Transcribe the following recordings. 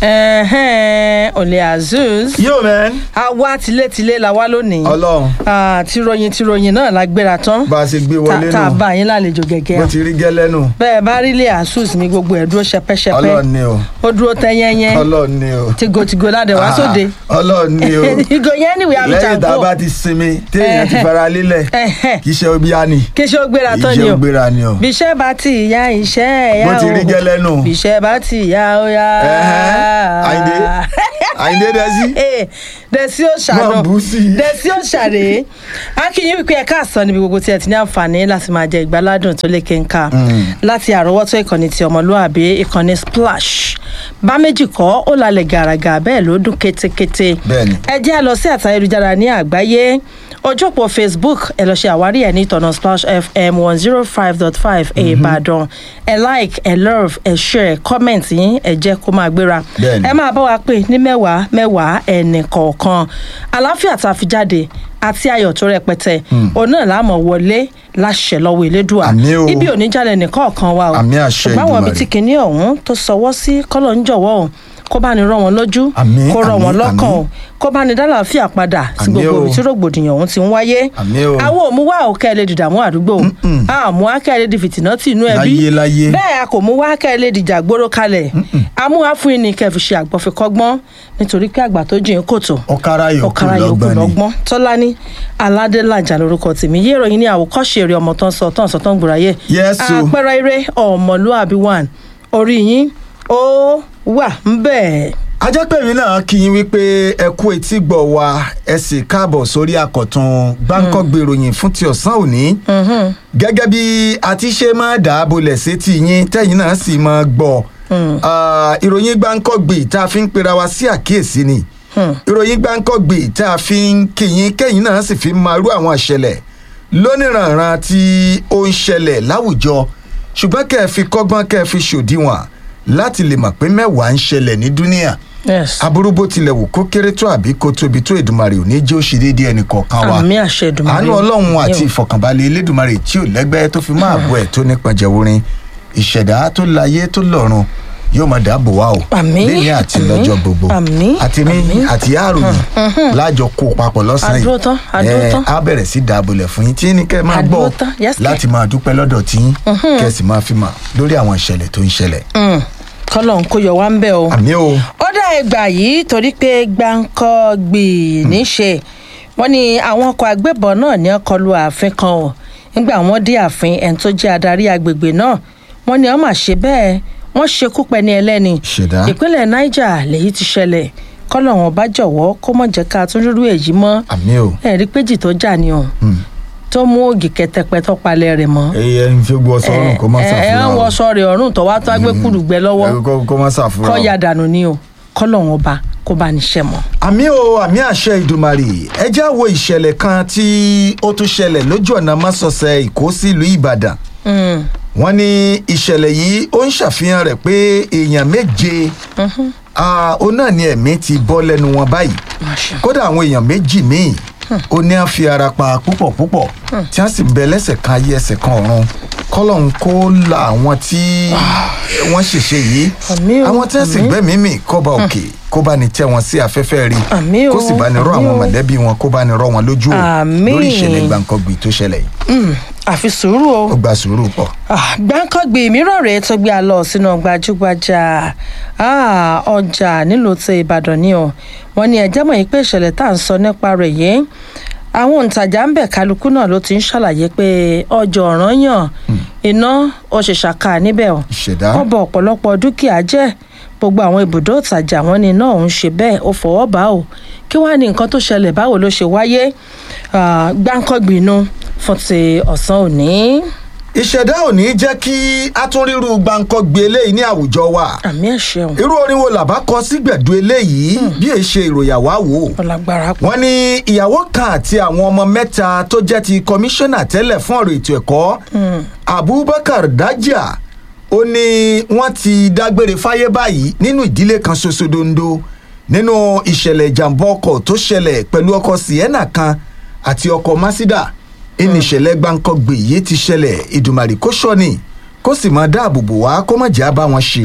Ẹ̀hẹ́n, Olè Azeez. yo man àwa tilétilé la wá lónìí. ọlọ́run Ah, tìròyìn tìròyìn náà la gbéra tán. bá a ṣe gbé Ta- wọlé tá a nù bá yín lálejò bó gẹ́gẹ́. ti rí gẹ́lẹ́ nù bẹ́ẹ̀ bá rí ilé Azeez mi gbogbo ẹ̀ dúró ṣẹpẹ́ṣẹpẹ́. ọlọ́run ni o ó dúró tẹ́yẹ́yẹ́. ọlọ́run ni o tìgòtìgò ládẹ̀ wá Ah, sóde. ọlọ́run ni o ìgò yẹn níwèé lẹ́yìn tá a àlùjáde. bá ti sinmi téèyàn ti Ẹ̀hẹ́. fara lélẹ̀ Ẹ̀hẹ́. kì í ṣe obi á ni kí ṣe ó gbéra tán kì í ni ṣe o. ògbéra ni o bí iṣẹ́ bá ti ya iṣẹ́ ẹ̀yà bó ti rí gẹ́lẹ́ nù bí iṣẹ́ bá ti ya ó ya. Ẹ̀hẹ́. Àyìndé Àyìndé dẹ́sí Ee, dẹ̀sí ó ṣàánú Máa bú sí i. dẹ̀sí ó ṣàrè akínyìn wípé ẹ̀ka àsán níbi gbogbo tí ẹ ti ní àǹfààní láti máa jẹ ìgbáládùn tó lékè ńkà láti àrọ́wọ́tó ìkànnì ti ọmọlúàbí ìkànnì splash bá méjì kọ́ ó lálẹ́ gàràgà bẹ́ẹ̀ ló dún kétékété Bẹ́ẹ̀ni. ẹ jẹ́ à lọ sí àtà ayélujára ní àgbáyé ojú òpó facebook ẹ lọ ṣe àwárí ẹ ní ìtọ̀nà splash fm one zero five dot five ìbàdàn ẹ like ẹ love ẹ share comment yín ẹ jẹ́ kó máa gbéra Bẹ́ẹ̀ni. ẹ máa bá wa pè ní mẹ́wàá mẹ́wàá ẹnì kọ̀ọ̀kan àlàáfíà tá a fi jáde àti ayọ̀ tó rẹpẹtẹ òun náà láàmú wọlé láṣẹ lọ́wọ́ elédùà Àmín o. ibi òníjàlẹ̀ nìkọ̀ọ̀kan wa o Àmín àṣẹ ṣùgbọ́n àwọn ibi Èdùmàrè. tí kinní ọ̀hún tó sọwọ́ sí kọ́lọ̀ ń jọ̀wọ́ o kó bá ní rán wọn lójú Àmín, kó rọ wọn àmín, lọ́kàn o àmín. kó bá ní dálàáfíà padà sí Àmín gbogbo o. ibi tí rògbòdìyàn ọ̀hún ti ń wáyé Àmín o. àwọn òmùwà òkè lè dìdààmú àdúgbò àmú akẹ́ di fìtìnà tì inú ẹbí Láyé, láyé. bẹ́ẹ̀ a kò mú wá akẹ́ lè dìjà gbóró kalẹ̀ amúhà fún ni kẹfì ṣe àgbọ̀fikọ́gbọ́n nítorí pé àgbà tó jìn kòtò ọ̀kára yòókù ọ̀kàrà yòókù lọ́gbọ́n ni lọ́gbọ́n tọ́lání aládélájà lórúkọ tèmi yé ìròyìn ní àwòkọ́ṣe eré ọmọ tó ń sọ tó ń sọ tó ń gbòòráyè Yes, o. àpẹẹrẹ eré ọmọlúàbí one orí yín ó wà ń bẹ́ẹ̀. ajẹ́pẹ̀mí náà kí yín wípé ẹ kú etí gbọ̀ wá ẹ sì káàbọ̀ sórí àkọ̀tun Bangkok gbèròyìn fún ti ọ̀sán òní gẹ́gẹ́ bí a ti ṣe máa dà á bolẹ̀ sétí yín tẹ́yìn náà sì máa gbọ́ Ah, ìròyìn Bangkok gbè tá a fi ń pera wa sí àkíyèsí ni ìròyìn Bangkok gbè tá a fi ń kíyìn kẹ́yìn náà sì fi máa rú àwọn ìṣẹ̀lẹ̀ lóníranran tí ó ń ṣẹlẹ̀ láwùjọ ṣùgbọ́n kẹ́ ẹ fi kọ́gbọ́n kẹ́ ẹ fi ṣòdiwọ̀n láti lè mọ̀ pé mẹ́wàá ń ṣẹlẹ̀ ní dúníà yes aburú bó tilẹ̀ wù kó kéré tó àbí kó tóbi tó Èdùmàrè ò ní jẹ́ ó ṣe déédéé ẹnì kọ̀ọ̀kan wa àmì àṣẹ Èdùmàrè àánú ọlọ́run àti Yóò. ìfọ̀kànbalẹ̀ elédùnmarè tí ò lẹ́gbẹ́ tó fi máa bọ̀ ẹ̀ tó nípa jẹ̀wúrin ìṣẹ̀dá tó láyé tó lọ́run yóò máa dáàbò wá o Àmín, lẹ́yìn àti àmín, lọ́jọ́ gbogbo àmín, àti mi àti àròyìn lájọ kó papọ̀ lọ́sàn-án Àdúró tán, àdúró Eh, tán. á bẹ̀rẹ̀ sí dáàbòlẹ̀ fún yín tí ní kẹ́ ẹ máa Àdúró gbọ́ tán, yes, kẹ́. láti máa dúpẹ́ lọ́dọ̀ tí yín kẹ́ ẹ sì máa fi mọ̀ lórí àwọn ìṣẹ̀lẹ̀ tó ń ṣẹlẹ̀ Mm, kọ́lọ̀ ń kó yọ wá ń bẹ́ o. àmì o ó dá ẹgbà yìí torí pé gbáǹkọ́ gbì níṣe wọ́n ní àwọn ọkọ̀ agbébọn náà ní ọkọ̀ lu ààfin kan o nígbà wọ́n dé ààfin ẹni tó jẹ́ adarí agbègbè náà wọ́n ní wọ́n mà ṣe bẹ́ẹ̀ wọ́n ṣekú pẹni ẹlẹ́ni Ṣẹ̀dá. ìpínlẹ̀ niger lèyí ti ṣẹlẹ̀ kọ́lọ̀ wọn bá jọ̀wọ́ kó mọ̀ jẹ́ ká tún rírú èyí mọ́ àmì o ẹ̀rí péjì tó jà ni o tó mú ògì kẹtẹpẹ tó palẹ̀ rẹ̀ mọ́ ẹyẹ ń fi gbọ́ sọ́run kó má ẹ ẹ ṣàfihàn ń wọṣọ rẹ̀ ọ̀run tó wá tó wá gbé kùrùgbẹ́ lọ́wọ́ Ẹ, kó- kó má ṣàfihàn kọ́ ya dànù ni o kọ́lọ̀ wọn bá kó bá níṣẹ́ mọ́. àmì o àmì àṣẹ ìdùmarè ẹ já wo ìṣẹ̀lẹ̀ kan tí ó tún ṣẹlẹ̀ lójú ọ̀nà mọ́sọ̀ọ̀sẹ̀ ìkó sílùú ìbàdàn Mm. wọ́n ní ìṣẹ̀lẹ̀ yìí ó ń ṣàfihàn rẹ̀ pé èèyàn méje ah, ó náà ní ẹ̀mí ti bọ́ lẹ́nu wọn báyìí Masha. kódà àwọn èèyàn méjì míì ó ní à ń fi ara pa púpọ̀ púpọ̀ tí wọ́n sì ń bẹ lẹ́sẹ̀ kan ayé ẹsẹ̀ kan ọ̀run kọ́lọ́hún kó la àwọn tí wọ́n ṣèṣe yìí Àmín o, àwọn tí wọ́n sì àmín. gbẹ́mìí mì kọ́ba òkè kó bá ní tẹ́ wọn sí afẹ́fẹ́ rí Àmín o, kó sì bá ní rọ àmín àwọn o. mọ̀lẹ́bí wọn kó bá ní rọ wọn lójú o Àmín. lórí ìṣẹ̀lẹ̀ gbàǹkangbì tó ṣẹlẹ̀ yìí Mm, àfi sùúrù o. ó gba sùúrù pọ̀ Ah, gbáǹkọ́gbì mìíràn rèé tó gbé a lọ sínú gbajúgbajà ah, ọjà nílùú ti ìbàdàn ni o wọ́n ní ẹjẹ́ mọ̀ yìí pé ìṣẹ̀lẹ̀ tá à ń sọ nípa rẹ̀ yìí àwọn òǹtajà ń bẹ̀ kálukú náà ló ti ń ṣàlàyé pé ọjà ọ̀ràn yàn iná ó ṣe ṣàkà níbẹ̀ o ìṣẹ̀dá wọ́n bọ ọ̀pọ̀lọpọ̀ dúkìá jẹ́ gbogbo àwọn ibùdó ìtajà wọn ni iná òun ṣe bẹ́ẹ̀ ó fọwọ́ bá o kí wàá ní nǹkan tó ṣẹlẹ̀ báwo ló ṣe wáyé Ah, gbáǹkọ́gbìnú fún ti ọ̀sán òní. ìṣẹ̀dá ò ní jẹ́ kí atúnrírú gbàǹkangbì eléyìí ní àwùjọ wa àmì ẹ̀ṣẹ̀ o irú orin wo làbá kọ sí gbẹ̀du eléyìí bí èyí ṣe ìròyàwó àwò ọlágbára pọ̀. wọ́n ní ìyàwó kan àti àwọn ọmọ mẹ́ta tó jẹ́ ti kọmíṣánná tẹ́lẹ̀ fún ọ̀rọ̀ ètò ẹ̀kọ́ abubakar dájà ó ní wọ́n ti dágbére fáyé báyìí nínú ìdílé kan ṣoṣo dondo nínú ìṣẹ̀lẹ̀ ìjàmbá ọkọ̀ tó ṣẹlẹ̀ pẹ̀lú ọkọ̀ sienna kan àti ọkọ̀ masida ìní ìṣẹ̀lẹ̀ gbàǹkangbè yìí ti ṣẹlẹ̀ ìdùmàrè kó ṣọ́ni kó sì máa dáàbò bò wá kó má jẹ́ àbá wọn ṣìrìn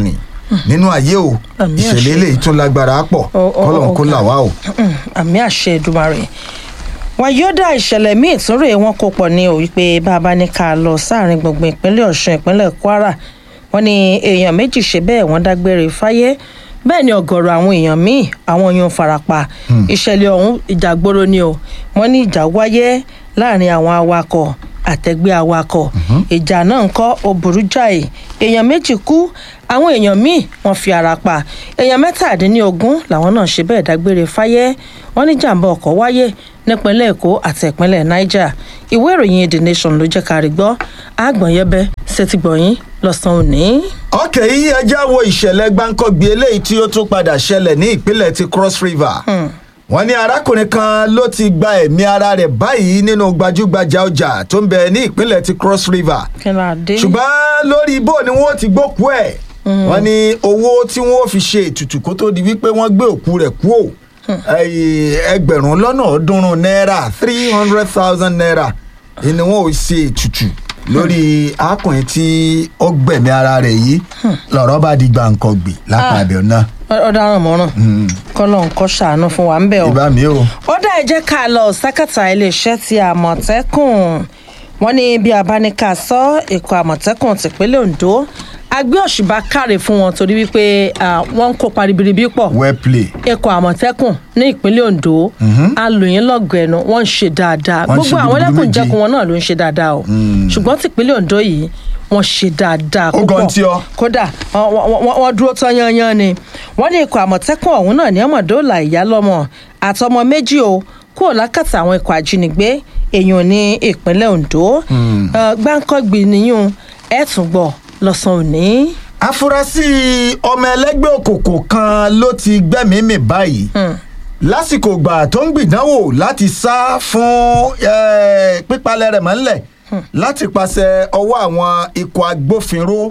nínú ayé o Àmì ìṣẹ̀lẹ̀ àṣẹ. eléyìí tún lágbára pọ̀ Ó, ó, kọ́lọ̀ ó, kó ó, là wá o. àmì àṣẹ Èdùmàrè wàyódà ìṣẹ̀lẹ̀ míì tún rèé wọn kó pọ̀ ní o wípé bàbá ní ká lọ sáàrin gbùngbùn ìpínlẹ̀ Ọ̀ṣun ìpínlẹ̀ Kwara wọ́n ní èèyàn méjì ṣe bẹ́ẹ̀ wọ́n dágbére fáyé bẹ́ẹ̀ ni ọ̀gọ̀rọ̀ àwọn èèyàn míì àwọn yóò farapa ìṣẹ̀lẹ̀ ọ̀hún ìjàgboro ni o wọ́n ní ìjà wáyé láàrin àwọn awakọ̀ àtẹgbẹ́ awakọ̀ ìjà náà ń kọ́ ó burú jáì èèyàn méjì kú àwọn èèyàn míì wọ́n fi ara pa èèyàn mẹ́tàdínlógún làwọn náà ṣe bẹ́ẹ̀ dágbére fáyé wọ́n ní jàǹbá ọkọ̀ wáyé nípínlẹ̀ èkó àti ìpínlẹ̀ niger ìwé ìròyìn the nation ló jẹ́ ká rí gbọ́ àgbọ̀nyẹ́bẹ́ ṣètìgbọ̀yìn lọ́sàn-án òní. ọkẹ́ yìí ẹjẹ́ wo ìṣẹ̀lẹ̀ gbáǹkọ́gbì eléyìí tí ó tún padà ṣẹlẹ̀ ní ìpínlẹ̀ ti cross river wọ́n ní arákùnrin kan ló ti gba ẹ̀mí ara rẹ̀ báyìí nínú gbajúgbajà ọjà tó ń bẹ ní ìpínlẹ̀ ti cross river kí ló dé. ṣùgbọ́n lórí ibo ni wọ́n ti gbókú ẹ̀ wọ́n ní owó tí wọ́n fi ṣe ètùtù kó tó di wípé wọ́n gbé òkú rẹ̀ kú ò ẹgbẹ̀rún lọ́nà ọ̀ọ́dúnrún náírà three hundred thousand naira ni wọ́n ò ṣe ètùtù lórí arákùnrin tí ó gbẹ̀mí ara rẹ̀ yìí lọ́rọ̀ bá di gbàǹkangbè lápá Ah. abẹ́ náà ọ̀daràn mọ́ràn kọ́lọ́ nǹkan ṣàánú fún wa ń bẹ̀ o. ìbá mi o. ó dá ẹ jẹ́ ká lọ sákàtà iléeṣẹ́ ti àmọ̀tẹ́kùn wọ́n ní bí abáníkà sọ ikọ̀ àmọ̀tẹ́kùn tìpínlẹ̀ ondo agbé òṣùbà káre fún wọn torí wípé ah, wọ́n ń kópa ribiribi pọ̀ well play. ikọ̀ àmọ̀tẹ́kùn ní ìpínlẹ̀ ondo alòyìn lọ́gọ̀ ẹnu wọ́n ń ṣe dáadáa Wọ́n ń ṣe gbogbo àwọn gudugudu ẹlẹ́kùnjẹkùn méje. wọn náà ló ń ṣe dáadáa o ṣùgbọ́n tìpínlẹ̀ ondo yìí wọ́n ṣe dáadáa Ó gan tí ọ. kódà wọ́n- wọ́n wọ́n- wọ́n dúró tán yanyan ni wọ́n ní ikọ̀ àmọ̀tẹ́kùn ọ̀hún náà ní ọmọdéòlà ìyálọ́mọ àtọmọ méjì o kúrò lákàtà àwọn ikọ̀ àjínigbé èèyàn ní ìpínlẹ̀ ondo Eh, gbáǹkọ́gbì nìyún ẹ̀ tún gbọ́ lọ́sàn-án òní. afurasí ọmọ ẹlẹgbẹ́ òkùnkùn kan ló ti gbẹ́mìí mì báyìí lásìkò ìgbà tó ń gbìdánwò láti sá fún eh, pípalẹ̀ rẹ̀ mọ́lẹ̀ láti pàṣẹ ọwọ́ àwọn ikọ̀ agbófinró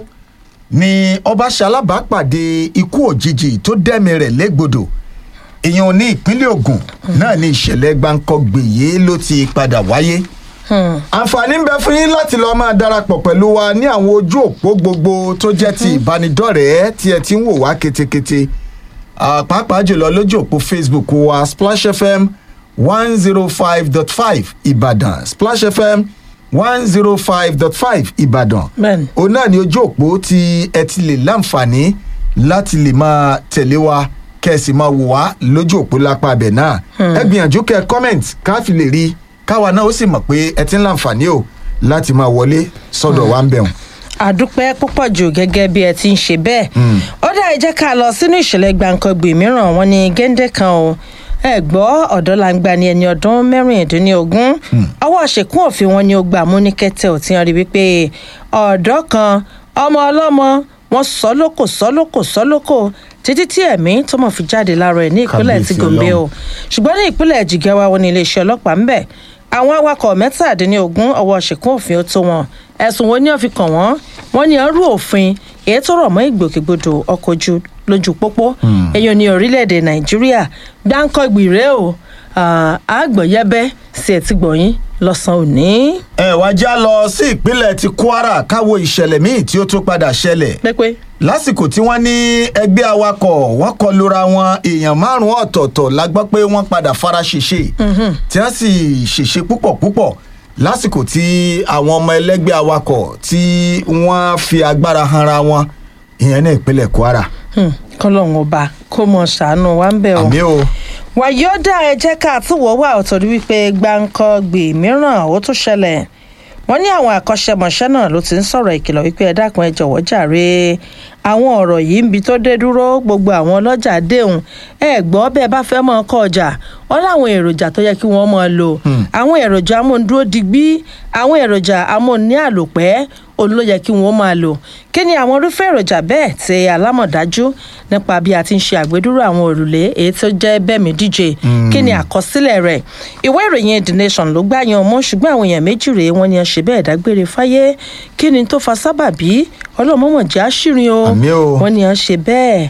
ni ọba ṣalábàápàdé ikú òjijì tó dẹ́mi rẹ̀ légbodò èèyàn ní ìpínlẹ̀ ogun náà ní ìṣẹ̀lẹ̀ gbáǹkọ́gbè yìí ló ti padà wáyé àǹfààní ń bẹ fún yín láti lọ́ọ́ máa darapọ̀ pẹ̀lú wa ní àwọn ojú òpó gbogbo tó jẹ́ ti ìbánidọ́rẹ̀ẹ́ tí ẹ ti ń wò wá ketekete Ah, pàápàá jùlọ lójú òpó facebook wa splash fm one zero five dot five ìbàdàn splash fm one zero five dot five ìbàdàn Bẹ́ẹ̀ni. òun náà ni ojú òpó tí ẹ ti lè láǹfààní láti lè máa tẹ̀lé wa kẹ́sì máa wò wá lójú òpó lápá abẹ náà ẹ gbìyànjú kẹ́ comment ká fi lè rí i káwa náà ó sì mọ̀ pé ẹ ti ń láǹfààní o láti máa wọlé sọ́dọ̀ wa ń bẹ̀rùn. àdúpẹ́ púpọ̀ jù gẹ́gẹ́ bí ẹ ti ń ṣe bẹ́ẹ̀ ó dá ẹ jẹ́ ká lọ sínú ìṣẹ̀lẹ̀ gbàǹkangbè mìíràn wọn ni géńdé kan o ẹ gbọ́ ọ̀dọ́langba ni ẹni ọdún mẹ́rìndínlógún ọwọ́ àṣekún òfin wọn ni ó gbà mú ní kẹ́tẹ́ ò ti hàn rí wípé ọ̀dọ́ kan ọmọ ọlọ́mọ wọn sọ lóko sọ lóko sọ lóko títí tí ẹ̀mí tó mọ̀ fi jáde lára ẹ̀ ní ìpínlẹ̀ ti Kábíyèsí gòmbé o Ọlọ́run. ṣùgbọ́n ní ìpínlẹ̀ jigawa wọn ní iléeṣẹ́ ọlọ́pàá ń bẹ̀ àwọn awakọ̀ mẹ́tàdínlógún ọwọ́ ṣìkún òfin ó tó wọn ẹ̀sùn wo ni wọ́n fi kàn wọ́n wọ́n ní ọrú òfin èyí tó rọ̀ mọ́ ìgbòkègbodò ọkọ̀ ojú lójú pópó èyàn ní orílẹ̀-èdè nàìjíríà gbáǹkọ́gbì rèé o Ah, àgbọ̀yẹ́bẹ́ sí ẹ̀ ti gbọ̀yìn lọ́sàn-án òní. ẹ wá já lọ sí ìpínlẹ̀ ti kwara káwo ìṣẹ̀lẹ̀ míì tí ó tún padà ṣẹlẹ̀ pépé lásìkò tí wọ́n ní ẹgbẹ́ awakọ̀ wọ́n kọ lura wọn èèyàn márùn-ún ọ̀tọ̀ọ̀tọ̀ la gbọ́ pé wọ́n padà fara ṣèṣe tí wọ́n sì ṣèṣe púpọ̀ púpọ̀ lásìkò tí àwọn ọmọ ẹlẹ́gbẹ́ awakọ̀ tí wọ́n fi agbára hanra wọn ìyẹn ní ìpínlẹ̀ kwara. Hmm, kọ́lọ́hún ọba kó mọ̀ ṣàánú wa ń bẹ̀ o. àmì o wàyọ́dà ẹ jẹ́ ká túwọ́ wà ọ̀tọ̀ rí wípé gbáǹkọ́gbì mìíràn ó tún ṣẹlẹ̀ wọ́n ní àwọn àkọ́ṣẹ́mọṣẹ́ náà ló ti ń sọ̀rọ̀ ìkìlọ̀ wípé ẹ dákun ẹ jọ̀wọ́ jàre àwọn ọ̀rọ̀ yìí ń bi tó dé dúró gbogbo àwọn ọlọ́jà déhùn ẹ gbọ́ bẹ́ẹ̀ bá fẹ́ mọ́ ọkọ̀ ọjà wọ́n láwọn èròjà tó yẹ kí wọ́n máa lò àwọn èròjà amóhundúró digbí àwọn èròjà amóhunní àlòpẹ́ òun ló yẹ kí wọ́n máa lò kí ni àwọn irúfẹ́ èròjà bẹ́ẹ̀ tí alámọ̀dájú nípa bí a ti ń ṣe àgbédúró àwọn òrùlé èyí tó jẹ́ bẹ́ẹ̀mí díje kí ni àkọsílẹ̀ rẹ̀ ìwé ìròyìn the nation ló gbá yan ọmọ ṣùgbọ́n àwọn èèyàn méjì rèé wọ́n ní ẹ ṣe bẹ́ẹ̀ dágbére fáyé kí ni tó fa sábàbí ọlọ́mọmọ̀jẹ́ àṣírin o Àmì o. wọ́n ní ẹ ṣe bẹ́ẹ̀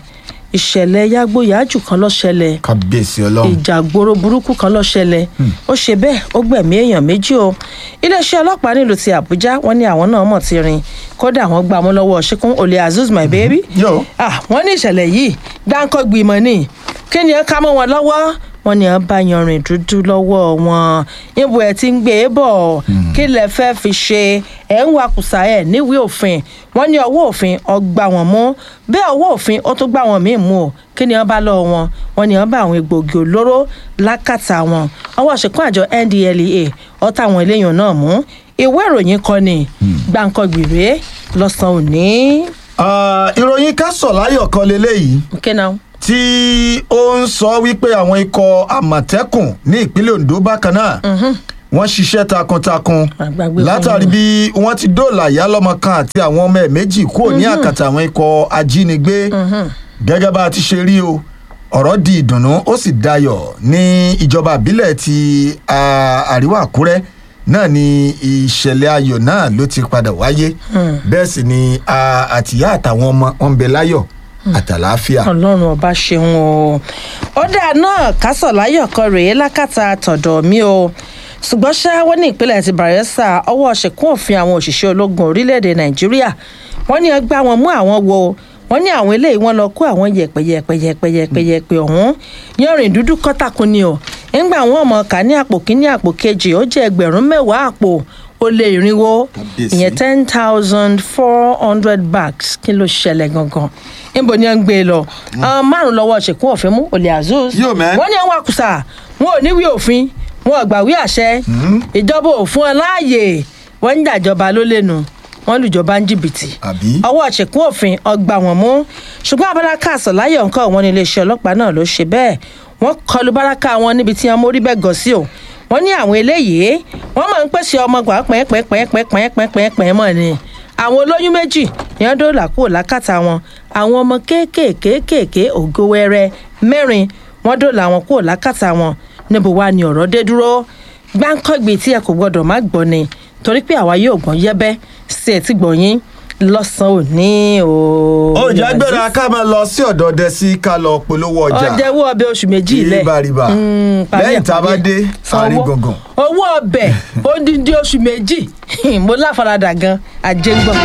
ìṣẹ̀lẹ̀ yágbóyàjù kan ló ṣẹlẹ̀ kábíyèsí ọlọ́run ìjà gbòòrò burúkú kan ló ṣẹlẹ̀ ó ṣe bẹ́ẹ̀ ó gbẹ̀mí èèyàn méjì o iléeṣẹ́ ọlọ́pàá nílùú ti àbújá wọ́n ní àwọn náà mọ̀ ti rìn kódà wọ́n gbà mú lọ́wọ́ ṣíkún olè azeez my baby Yo. ah wọ́n ní ìṣẹ̀lẹ̀ yìí gbáǹkọ́ gbìmọ̀ ni kí ni ẹ ká mọ́ wọn lọ́wọ́ wọ́n ní ẹ bá yanrìn dúdú lọ́wọ́ wọn níbo ẹ ti ń gbé e bọ̀ kí lẹ fẹ́ fi ṣe ẹ̀ ń wakùsà ẹ̀ níwèé òfin wọ́n ní ọwọ́ òfin ọgbà wọn mú bẹ́ẹ̀ ọwọ́ òfin ó tún gbà wọn míì mú o kí ni wọ́n bá lọ́wọ́ wọn wọ́n ní wọ́n bá àwọn egbòogi olóró lákàtà wọn ọwọ́ ṣìkún àjọ ndlea ọ̀tá àwọn eléyàn náà mú ìwé ìròyìn kan ní gbàǹkangbìrè lọ́sàn-án òní. Ah, ìròyìn kásọ̀ láyọ̀ kan leléyìí okay now. tí ó ń sọ wípé àwọn ikọ̀ àmọ̀tẹ́kùn ní ìpínlẹ̀ ondo bákan náà wọ́n ṣiṣẹ́ takuntakun Àgbàgbé fún látàrí yín. bí wọ́n ti dóòlà ìyálọ́mọ kan àti àwọn ọmọ ẹ̀ méjì kúrò ní àkàtà àwọn ikọ̀ ajínigbé gẹ́gẹ́ bá a ti ṣe rí o ọ̀rọ̀ di ìdùnnú ó sì dayọ̀ ní ìjọba ìbílẹ̀ ti ah, àríwá àkúrẹ́ náà ni ìṣẹ̀lẹ̀ ayọ̀ náà ló ti padà wáyé bẹ́ẹ̀ sì ni ah, àtìyá àtàwọn ọmọ wọn ń bẹ láyọ̀ àtàlàáfíà. ọlọ́run ọba ṣeun o ọ̀dà náà kásọ̀láyọ̀ kan rèé lákàtà tọ̀dọ̀ mi o ṣùgbọ́n ṣá wọ́n ní ìpínlẹ̀ ti bayelsa ọwọ́ ṣìkún òfin àwọn òṣìṣẹ́ ológun orílẹ̀-èdè nàìjíríà wọ́n ní ẹgbẹ́ àwọn mú àwọn wo wọ́n ní àwọn eléyìí wọ́n lọ kó àwọn yẹ̀pẹ̀yẹ̀pẹ̀yẹ̀pẹ̀yẹ̀pẹ̀ ọ̀hún yanrìn dúdú kọ́tàkùn ni o nígbà wọn ọmọ kà ní àpò kíní àpò kejì ó jẹ́ ẹgbẹ̀rún mẹ́wàá àpò ó lé irinwó Kábíyèsí. ìyẹn ten thousand four hundred bags kí ló ṣẹlẹ̀ gangan níbo ni wọ́n ń gbé e lọ àwọn márùn lọ́wọ́ ṣèkún òfin mú olè azeez Yo, man. wọ́n ní àwọn àkùsà wọn ò níwèé òfin wọn ò gbàwé àṣẹ ìjọba ò fún ọ láàyè wọ́n ń dàjọba ló lẹ́nu wọ́n lùjọba ń jìbìtì àbí. ọwọ́ ṣèkún òfin ọgbà wọn mú ṣùgbọ́n abáráká àsọ̀láyọ̀ nǹkan wọn ní iléeṣẹ́ ọlọ́pàá náà ló ṣe bẹ́ẹ̀ wọ́n kọlu báráká wọn níbi tí wọ́n mórí bẹ́ẹ̀ gọ̀ sí o wọ́n ní àwọn eléyìí wọ́n máa ń pèsè ọmọ gbà pẹ́ẹ́pẹ́ẹ́pẹ́ẹ́pẹ́ẹ́pẹ́ẹ́pẹ́ mọ̀ ni àwọn olóyún méjì ní wọ́n dóòlà kúrò lákàtà wọn àwọn ọmọ kéékèèkéékèèké ògo wẹrẹ mẹ́rin wọ́n dóòlà wọn kúrò lákàtà wọn níbo wá ni ọ̀rọ̀ dé dúró gbáǹkọ́gbì tí ẹ kò gbọ́dọ̀ má gbọ́ ni torí pé àwa yóò gbọ́n yẹ́bẹ́ sí ẹ̀ tí gbọ̀nyín lọ́sàn-án òní o. ó jẹ́ gbéra ká máa lọ sí ọ̀dọ̀ ọdẹ sí ká lọ polówó ọjà ọjẹ́wọ́ ọbẹ̀ oṣù méjì ilẹ̀ ríbaríba Mm, parí ẹ̀, lẹ́yìn tá a bá parí ẹ̀. dé Sanwó. àárín gbọ̀ngàn. owó ọbẹ̀ ó dín dín oṣù méjì mo láfaradà gan àjẹgbọ́n.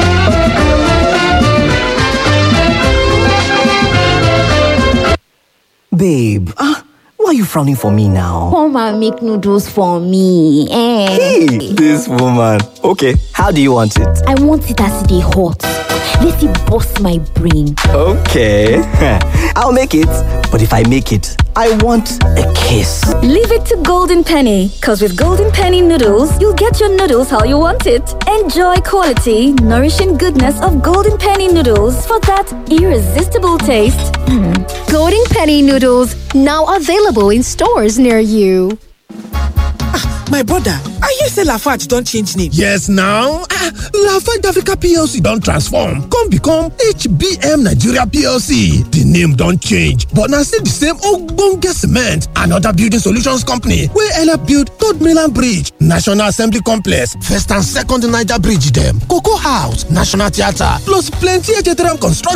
Babe, ah, why are you frowning for me now? Come and make noodles for me. Eh. Hey, this woman. Okay, how do you want it? I want it as they hot. Let it bust my brain. Okay, I'll make it. But if I make it, I want a kiss. Leave it to Golden Penny, because with Golden Penny noodles, you'll get your noodles how you want it. Enjoy quality, nourishing goodness of Golden Penny noodles for that irresistible taste. Golden Penny noodles now available in stores near you. My brother, I hear say Lafarge don change name. Yes now, ah, Lafarge Africa PLC don transform come become HBM Nigeria PLC. The name don change but na still the same ogbonge cement and other building solutions company wey help build Third Mainland Bridge, National Assembly Complex, First and Second Niger Bridge dem, Cocoa House, National Theatre plus plenty HTRM construction